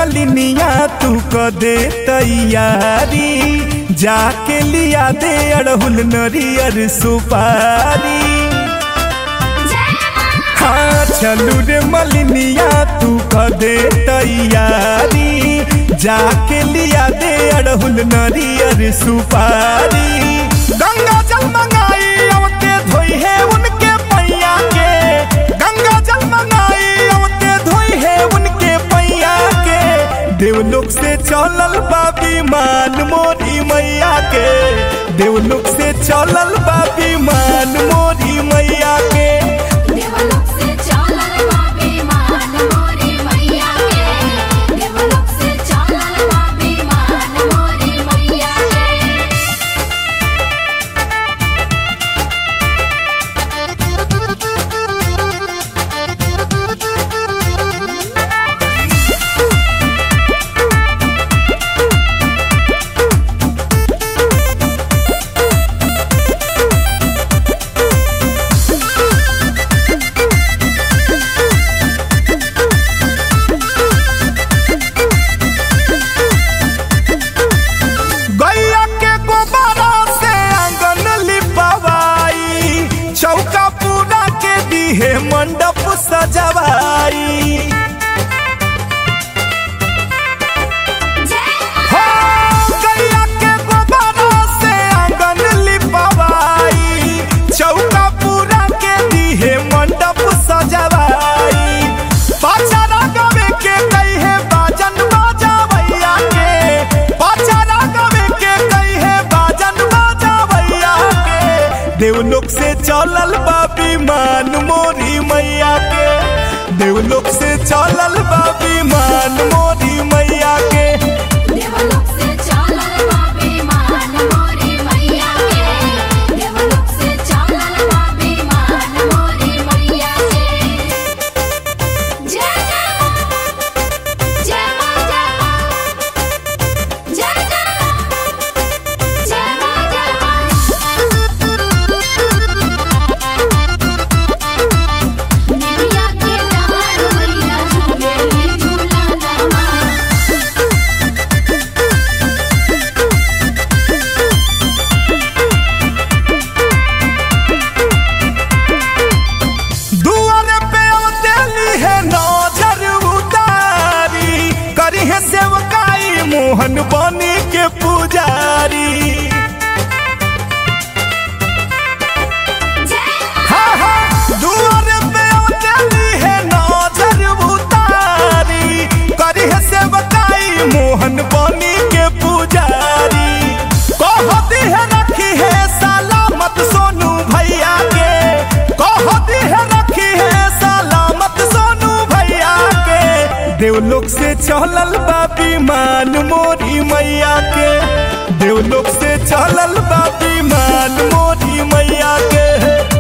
मलिनिया तू क दे तैयारी जाके लिया दे अड़हुल नरियर सुपारी हाँ चलू रे मलिनिया तू क दे तैयारी जाके लिया दे अड़हुल नरियर सुपारी गंगा जल मंगाई अवते धोई है उनके पैया के गंगा जल मंगाई अवते धोई है उनके पैया के देवलोक से चलल बाबी मान मोरी मैया के देवलोक से चलल बाबी मान मोरी मैया के देवलोक से चलल बाबे मान मोरी मैया के देवलोक से चलल बाबे मान मोरी मैया के गैया के गोबरा से आंगन लिपवाई चौका पूरा के दिहे मंडप सजवाई हो गैया के गोबरा से आंगन लिपवाई चौका पूरा के दिहे मंडप सजवाई पाचारा गवे के कहे बाजन बाजावैया के पाचारा गवे के कहे बाजन बाजावैया के देवलोक से चलल बाबी मान मोरी मैया के देवलोक से चलल बाबी मान मोरी मैया के देवलोक से चलल बाबे मान मोरी मैया के देवलोक से चलल बाबे मान मोरी मैया के जय जय जय मां जय मां जय जय जय मां जय मां निमिया के डार मैया झूले झूला दमा दुआर पे अवतेली है नजर उतारी करी है सेवकाई मोहन बनी के पुजारी हाँ हाँ दुआर पे अवतेली है नजर उतारी करी है सेवकाई मोहन बनी के पुजारी कहती है रखी है सलामत सोनू भैया के कहती है रखी है सलामत सोनू भैया के देवलोक से चलल बाबी मान मोरी मैया के देवलोक से चलल बाबी मान मोरी मैया के